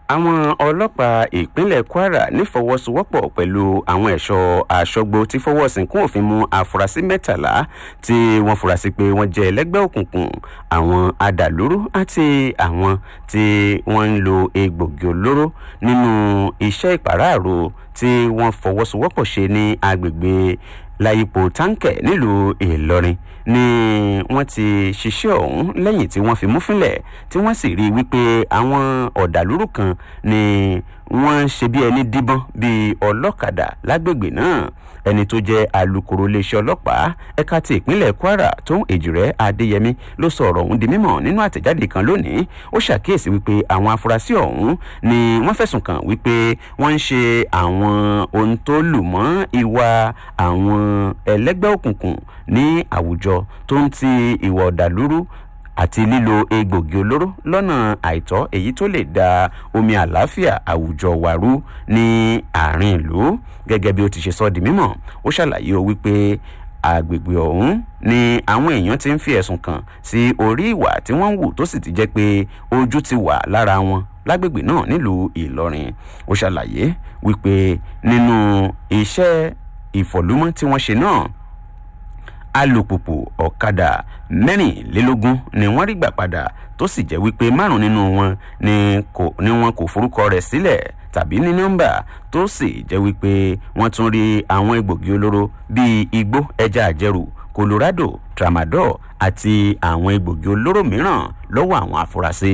àwọn ọlọ́pàá ìpínlẹ̀ kwara nífọwọ́sowọ́pọ̀ pẹ̀lú àwọn ẹ̀ṣọ́ aṣọ́gbó tí fọwọ́ sínkún òfin mú àfúrásì mẹ́tàlá tí wọ́n fura sí pé wọ́n jẹ́ ẹlẹ́gbẹ́ òkùnkùn àwọn adàlúrú àti àwọn tí wọ́n ń lo egbògi olóró nínú iṣẹ́ ìpàráàrò tí wọ́n fọwọ́sowọ́pọ̀ ṣe ní agbègbè láyípo táǹkẹ̀ nílùú ìlọrin ni wọ́n ti ṣiṣẹ́ ọ̀hún lẹ́yìn tí wọ́n fi mú fínlẹ̀ tí wọ́n sì rí i wípé àwọn ọ̀dàlúrú kan ni wọ́n ń ṣe bí ẹni díbọ́n bíi ọlọ́kadà lágbègbè náà ẹni tó jẹ́ alūkkóró iléeṣẹ́ ọlọ́pàá ẹ̀ka ti ìpínlẹ̀ kwara tó ń èjìrẹ́ adéyẹmí ló sọ ọ̀rọ̀ ọ̀hún di mímọ̀ nínú àtẹ̀jáde kan lónìí ó ṣàkíyèsí wípé àwọn afurasí ọ̀hún ni wọ́n fẹ̀sùn kàn wípé wọ́n ń ṣe àwọn ohun tó lù mọ́ ìwà àwọn ẹlẹ́gbẹ́ òkùnkùn ní àwùjọ tó ń ti ìwà ọ̀dàlúrú àti lílo egbògi olóró lọ́nà àìtọ́ èyí tó lè da omi àlàáfíà àwùjọ wàrú ní àárín ìlú gẹ́gẹ́ bí ó ti ṣe sọ di mímọ̀ ó ṣàlàyé o wípé àgbègbè ọ̀hún ni àwọn èèyàn ti ń fi ẹ̀sùn kàn sí orí ìwà tí wọ́n ń wù tó sì ti jẹ́ pé ojú ti wà lára wọn lágbègbè náà nílùú ìlọrin ó ṣàlàyé wípé nínú iṣẹ́ ìfọ̀lúmọ́ tí wọ́n ṣe náà alùpùpù ọ̀kadà mẹ́rìnlélógún ni wọ́n rí gbà padà tó sì jẹ́ wípé márùn nínú wọn ni wọn kò forúkọ rẹ̀ sílẹ̀ tàbí ní nọ́mbà tó sì jẹ́ wípé wọ́n tún rí àwọn egbògi olóró bíi igbó ẹja àjẹrù colorado tramadol àti àwọn egbògi olóró mìíràn lọ́wọ́ àwọn afurasí.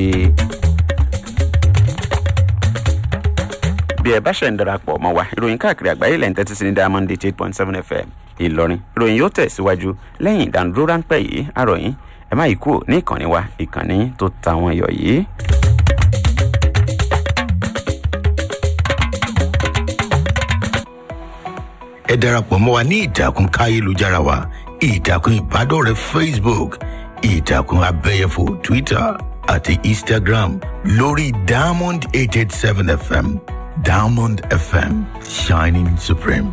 bí ẹ bá ṣe ń darapọ̀ mọ́ wa ìròyìn káàkiri àgbáyé lẹ́yìn tẹ́tí sí ní diamond eight point seven fm ìlọrin ìròyìn yóò tẹ̀síwájú lẹ́yìn ìdánudúró ráńpẹ́ yìí àròyìn ẹ má yí kúrò ní ìkànnì wa ìkànnì tó ta wọn yọ yìí. ẹ darapọ̀ mọ́ wa ní ìtàkùn káyélujára wa ìtàkùn ìbádọ́rẹ̀ẹ́ facebook ìtàkùn abẹ́yẹfò twitter àti instagram lórí diamond eight eight seven fm diamond fm shining supreme.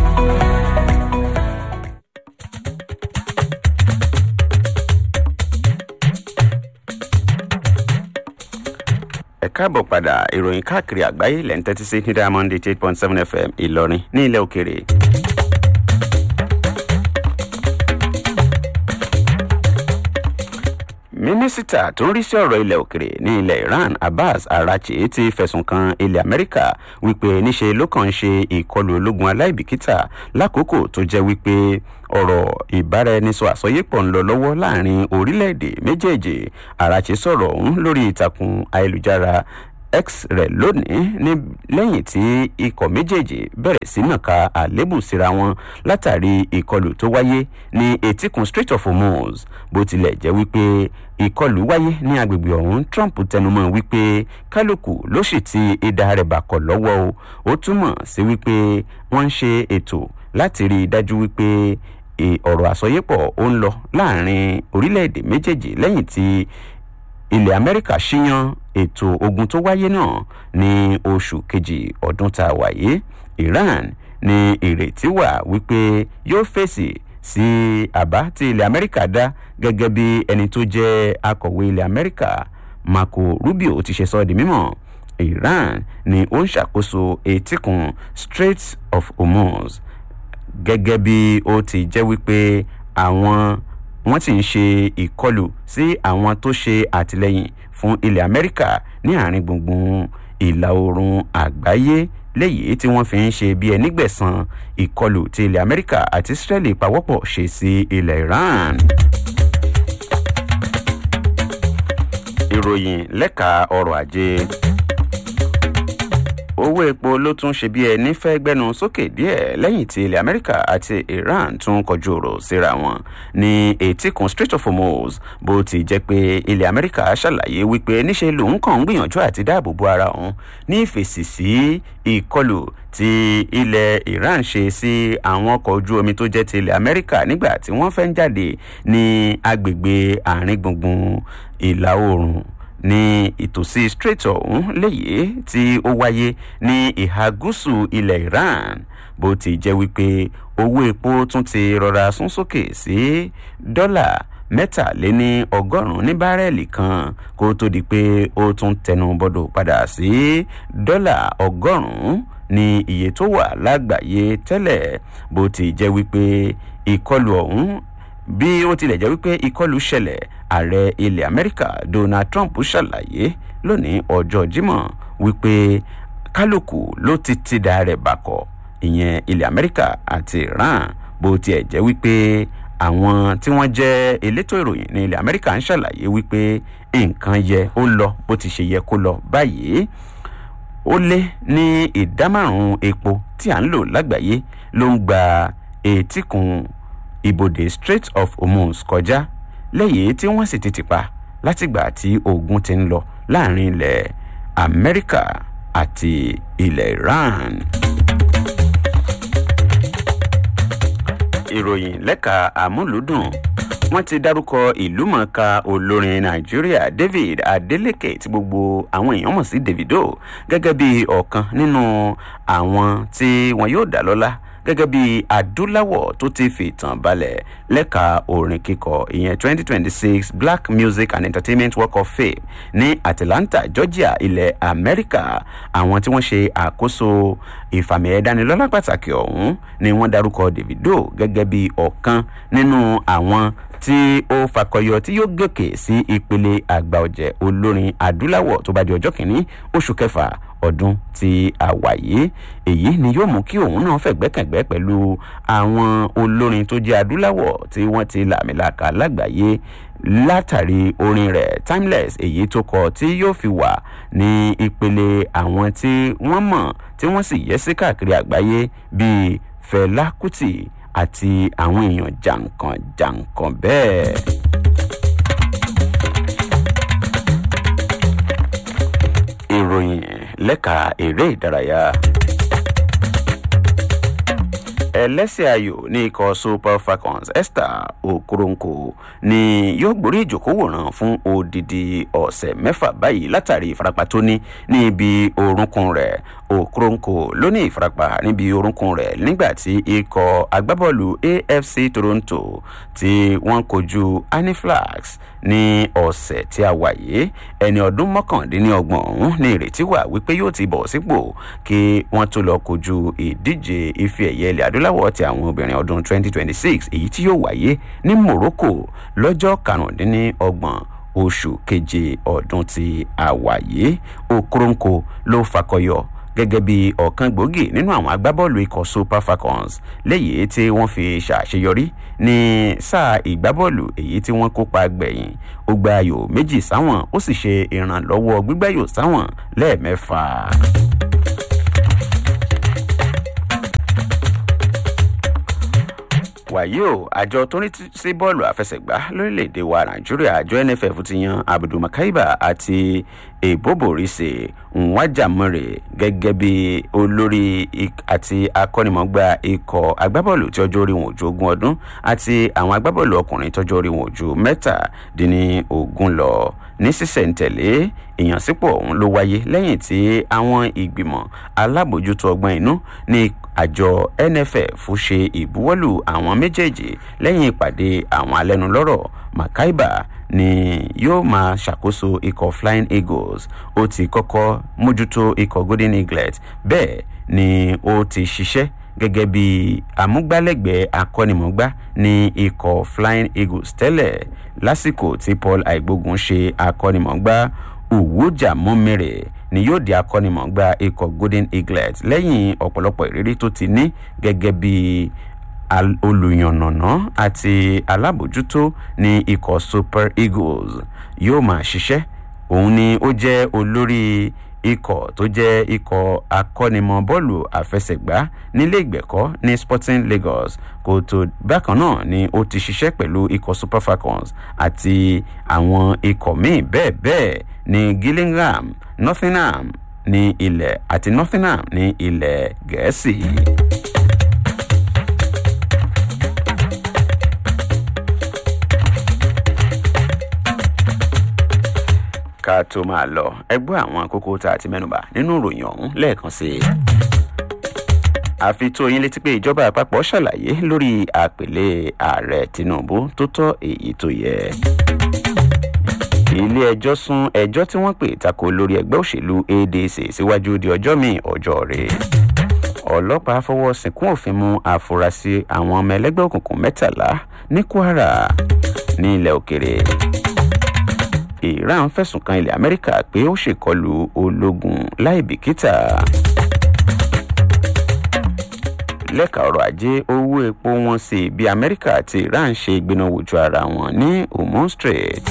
ẹ káàbọ̀ padà ìròyìn káàkiri àgbáyé lẹ́ ń tẹ́tí sí ní diamond eight point seven fm ìlọrin ní ilẹ̀ òkèrè. mínísítà tó ń rí sí ọ̀rọ̀ ilẹ̀ òkèrè ní ilẹ̀ iran abbas arachi ti fẹ̀sùn kan ilẹ̀ amẹ́ríkà wípé níṣe ló kàn ń ṣe ìkọlù ológun aláìbìkítà lákòókò tó jẹ́ wípé ọ̀rọ̀ ìbáraẹnisọ àsọyépọ̀ ń lọ lọ́wọ́ láàrin orílẹ̀-èdè méjèèjì arachi sọ̀rọ̀ ọ̀hún lórí ìtàkùn ayélujára x rẹ̀ lónìí ní lẹ́yìn tí ikọ̀ méjèèjì bẹ̀rẹ̀ sí nàka àlébù síra wọn látàrí ìkọlù tó wáyé ní etíkun strait of hormuz bó tilẹ̀ jẹ́ wípé ìkọlù wáyé ní agbègbè ọ̀hún trump tẹnumọ́ wípé kálukú ló sì ti ìdá rẹ̀ bàkọ̀ lọ́wọ́ o ó túmọ̀ sí wípé wọ́n ń ṣe ètò láti rí i dájú wípé ọ̀rọ̀ àsọyépọ̀ ó ń lọ láàrin orílẹ̀-èdè méjèèjì lẹ́yìn tí ilẹ̀ amẹ́ríkà ṣíyan ètò ogun tó wáyé náà ní oṣù kejì ọdún tá a wáyé iran ní ìrètí wà wípé yóò fèsì sí àbá tí ilẹ̀ amẹ́ríkà dá gẹ́gẹ́ bí ẹni tó jẹ́ akọ̀wé ilẹ̀ amẹ́ríkà marco rubio ti ṣe sọ di mímọ́ iran ni ó ń ṣàkóso etíkun strait of hormuz gẹ́gẹ́ bí ó ti jẹ́ wípé àwọn wọ́n sì ń ṣe ìkọlù sí àwọn tó ṣe àtìlẹ́yìn fún ilẹ̀ amẹ́ríkà ní àárín gbùngbùn ìlà oòrùn àgbáyé léyìí tí wọ́n fi ń ṣe bí ẹni gbẹ̀san ìkọlù tí ilẹ̀ amẹ́ríkà àti israeli pawọ́pọ̀ ṣe sí ilẹ̀ iran. ìròyìn lẹ́ka ọrọ̀ ajé owó epo ló tún ṣe bí ẹni fẹ́ gbẹ́nu sókè díẹ̀ lẹ́yìn tí ilẹ̀ amẹ́ríkà àti iran tún kọjú ọ̀rọ̀ síra wọn ní etíkun strait of hormuz bó ti jẹ́ pé ilẹ̀ amẹ́ríkà ṣàlàyé wípé níṣe lòun kàn ń gbìyànjú àti dáàbò bo ara òun ní ìfèsì sí ìkọlù tí ilẹ̀ iran ṣe sí àwọn ọkọ̀ ojú omi tó jẹ́ ti ilẹ̀ amẹ́ríkà nígbà tí wọ́n fẹ́ ń jáde ní agbègbè àárín gbùngbùn ìlà oòrùn ní ìtòsí strait ọ̀hún léyìí tí ó wáyé ní ìhà gúúsù ilẹ̀ iran bó ti jẹ́ wípé owó epo tún ti rọra sún sókè sí dọ́là mẹ́tàléní ọgọ́rùn-ún ní bárẹ́ẹ̀lì kan kó tó di pé ó tún tẹnu bọ́dọ̀ padà sí dọ́là ọgọ́rùn-ún ní iye tó wà lágbàáyé tẹ́lẹ̀ bó ti jẹ́ wípé ìkọlù ọ̀hún bí ó tilẹ̀ jẹ́ wípé ìkọlù ṣẹlẹ̀ ààrẹ ilẹ̀ amẹ́ríkà donald trump ṣàlàyé lónìí ọjọ́ jímọ̀ wípé kálukú ló ti tìdá rẹ̀ bàkọ̀ ìyẹn ilẹ̀ amẹ́ríkà àti iran bó tiẹ̀ jẹ́ wípé àwọn tí wọ́n jẹ́ elétò ìròyìn ní ilẹ̀ amẹ́ríkà ń ṣàlàyé wípé nǹkan yẹ ó lọ bó ti ṣe yẹ kó lọ báyìí ó lé ní ìdá márùn-ún epo tí à ń lò lágbàáyé ló ń gba etíkun ibodè strait of hormuz kọjá lẹ́yìn tí wọ́n sì ti tìpa látìgbà tí ogun ti ń lọ láàrin ilẹ̀ amẹ́ríkà àti ilẹ̀ iran. ìròyìn lẹ́ka àmúlùdùn wọ́n ti dárúkọ ìlúmọ̀ọ́ká olórin nàìjíríà david adeleke tí gbogbo àwọn èèyàn mọ̀ sí davido gẹ́gẹ́ bí ọ̀kan nínú àwọn tí wọn yóò dá lọ́lá gẹ́gẹ́ bí adúláwọ̀ tó ti fi ìtàn balẹ̀ lẹ́ka orin kíkọ ìyẹn twenty twenty six black music and entertainment walk of fame ní atlanta georgia ilẹ̀ amẹ́ríkà àwọn tí wọ́n ṣe àkóso ìfàmì ẹ̀dánilọ́lá pàtàkì ọ̀hún ni wọ́n darúkọ davido gẹ́gẹ́ bí ọ̀kan nínú àwọn tí ó fakọyọ tí yóò gòkè sí ìpele àgbà ọ̀jẹ̀ olórin adúláwọ̀ tó bá di ọjọ́ kìíní oṣù kẹfà ọdún tí a wà yìí èyí ni yóò mú kí òun náà fẹ̀gbẹ́kẹ̀gbẹ́ pẹ̀lú àwọn olórin tó jẹ́ adúláwọ̀ tí wọ́n ti làmìlàkà lágbàáyé látàrí orin rẹ̀ timeless èyí tó kọ tí yóò fi wà ní ìpele àwọn tí wọ́n mọ̀ tí wọ́n sì yẹ sí káàkiri àgbáyé bíi fẹlá kùtì àti àwọn èèyàn jàǹkàn jàǹkàn bẹ́ẹ̀. ìròyìn lẹ́ka eré ìdárayá ẹlẹ́sẹ̀ ayò ní ikọ̀ super falcons esther okoronkwo ni yóò gborí ìjòkówòrán fún odidi ọ̀sẹ̀ mẹ́fà báyìí látàrí ìfarapa tó ní ní ibi orúnkún rẹ̀ okoronkwo ló ní ìfarapa níbi orúnkún rẹ̀ nígbà tí ikọ̀ agbábọ́ọ̀lù afc toronto tí wọ́n kojú aniflax ní ọ̀sẹ̀ tí a wà yìí ẹni ọdún mọ́kàndínlọ́gbọ̀n ọ̀hún ní ìrètí wà wípé yóò ti bọ̀ sípò kí wọ́n tó lọ kojú ìdíje ife ẹ̀yẹ ilẹ̀ adúláwọ̀ ti àwọn obìnrin ọdún 2026 èyí tí yóò wáyé ní morocco lọ́jọ́ karùndínlọ́gbọ̀n oṣù keje ọdún tí a wà yìí okoronkwo ló fakọyọ gẹ́gẹ́ bí ọ̀kan gbòógì nínú àwọn agbábọ́ọ̀lù ikọ̀ super falcons léyìí tí wọ́n fi ṣàṣeyọrí ní sáà ìgbábọ́ọ̀lù èyí tí wọ́n kópa gbẹ̀yìn ó gba ayò méjì sáwọn ó sì ṣe ìrànlọ́wọ́ gbígbáyò sáwọn lẹ́ẹ̀mẹ́fà. wàyí o àjọ tó ní sí bọ́ọ̀lù àfẹsẹ̀gbá lórílẹ̀‐èdè wa nàìjíríà àjọ nff ti yan abdulmakaiba àti èbóbòrìṣe nwájàmọ́rẹ̀ gẹ́gẹ́ bí olórí àti akọ́nimọ̀gbà ikọ̀ agbábọ́ọ̀lù tí ọjọ́ orí wọn ò ju ogún ọdún àti àwọn agbábọ́ọ̀lù ọkùnrin tọ́jọ́ orí wọn ò ju mẹ́tàdínlógún lọ ní sísẹ̀ntẹ̀lé ìyànsípò ọ̀hún ló wáyé lẹ́yìn tí àwọn ìgbìmọ̀ alábòjútó ọgbọ́n inú ní àjọ nff ṣe ìbuwọ́lù àwọn méjèèjì lẹ́yìn ìpàdé àwọn alẹ́nulọ́rọ̀ makaiba ni yóò máa ṣàkóso ikọ̀ flying eagles ó ti kọ́kọ́ mójútó ikọ̀ golden eaglet bẹ́ẹ̀ ni ó ti ṣiṣẹ́ gẹ́gẹ́ bí amúgbálẹ́gbẹ̀ẹ́ akọ́nimọ̀gbá ní ikọ̀ flying eagles tẹ́lẹ̀ lásìkò tí paul àìgbógun ṣe akọ́nimọ̀gbá òwújà mọ́mẹ́rẹ̀ ni yóò di akọ́nimọ̀gbá ikọ̀ golden eaglet lẹ́yìn ọ̀pọ̀lọpọ̀ ìrírí tó ti ní gẹ́gẹ́ bí olùyànnàná àti alábòjútó ní ikọ̀ super eagles yóò máa ṣiṣẹ́ òun ni ó jẹ́ olórí ikọ̀ tó jẹ́ ikọ̀ akọ́nimọ̀ bọ́ọ̀lù àfẹsẹ̀gbá nílé ìgbẹ̀kọ́ ní sporting lagos kò tó bákan náà ni ó ti ṣiṣẹ́ pẹ̀lú ikọ̀ super falcons àti àwọn ikọ̀ míì bẹ́ẹ̀ bẹ́ẹ̀ ní gillingham nottingham ní ilẹ̀ àti nottingham ní ilẹ̀ gẹ̀ẹ́sì. ká tó máa lọ ẹgbẹ́ àwọn kókó tá a ti mẹ́nuba nínú ìròyìn ọ̀hún lẹ́ẹ̀kan sí i. àfi tó yín létí pé ìjọba àpapọ̀ ṣàlàyé lórí àpèlé ààrẹ tinubu tó tọ́ èyí tó yẹ ilé ẹjọ́ sún ẹjọ́ tí wọ́n pè tako lórí ẹgbẹ́ òṣèlú adc síwájú di ọjọ́ míì ọjọ́ rẹ̀ ọlọ́pàá fọwọ́ sìnkún òfin mú àfúrásì àwọn ọmọ ẹlẹ́gbẹ́ òkùnkùn mẹ́tàlá ní kwara ní ilẹ̀ òkèrè iran fẹ̀sùn kan ilẹ̀ amẹ́ríkà pé ó ṣèkọlù ológun láì bìkítà lẹ́ka ọrọ̀ ajé owó epo wọn sí bí amẹ́ríkà àti iran ṣe gbéná wojú ara wọn ní hormone strait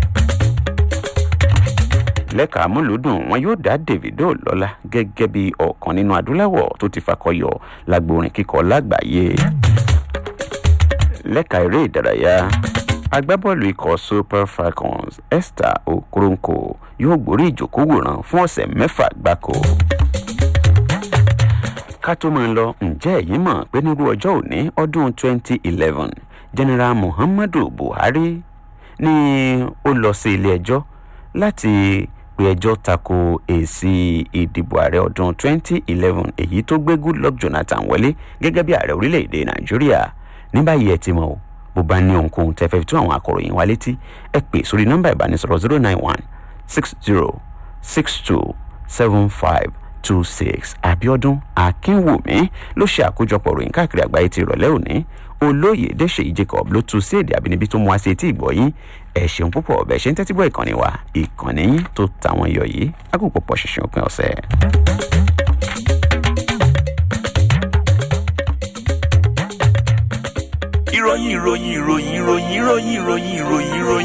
lẹ́ka amúlùdùn wọn yóò dá davido lọ́la gẹ́gẹ́ bí ọ̀kan nínú adúláwọ̀ tó ti fakọyọ lágbórin kíkọ lágbàáyé lẹ́ka eré ìdárayá agbábọ́ọ̀lù ikọ̀ super falcons esther okoronkwo yóò gborí ìjókòwòrán fún ọ̀sẹ̀ mẹ́fà gbáko ká tó máa lọ ǹjẹ́ ẹ̀yin mọ̀ pé nírú ọjọ́ òní ọdún 2011 general muhammadu buhari ni ó lọ sí ilé ẹjọ́ láti pe ẹjọ́ tako èsì ìdìbò ààrẹ ọdún 2011 èyí tó gbé goodluck jonathan wọlé gẹ́gẹ́ bí ààrẹ orílẹ̀-èdè nàìjíríà ní báyìí ẹ ti mọ̀ o bó bá ní ohunkóhun tẹ́ fẹ́ fi tó àwọn akọ̀ròyìn wa létí ẹ pè sórí nọ́mbà ìbánisọ̀rọ̀ 091 60 62 75 two six abiodun akínwùmí ló ṣe àkójọpọ̀ ròyìn káàkiri àgbáyé ti ìrọ̀lẹ́ òní olóyè dèṣèyí jacob ló tu sí èdè àbínibí tó mú wá sí etí ìgbọ̀yìn ẹ̀ ṣeun púpọ̀ ọ̀bẹ ṣe ń tẹ́tí gbọ́ ìkànnì wa ìkànnì yín tó tàwọn iyọ̀ yìí agùnpọ̀pọ̀ ṣinṣin òpin ọ̀sẹ̀. ìròyìn ìròyìn ìròyìn ìròyìn ìròyìn ìròyìn ìròyìn ìròyìn.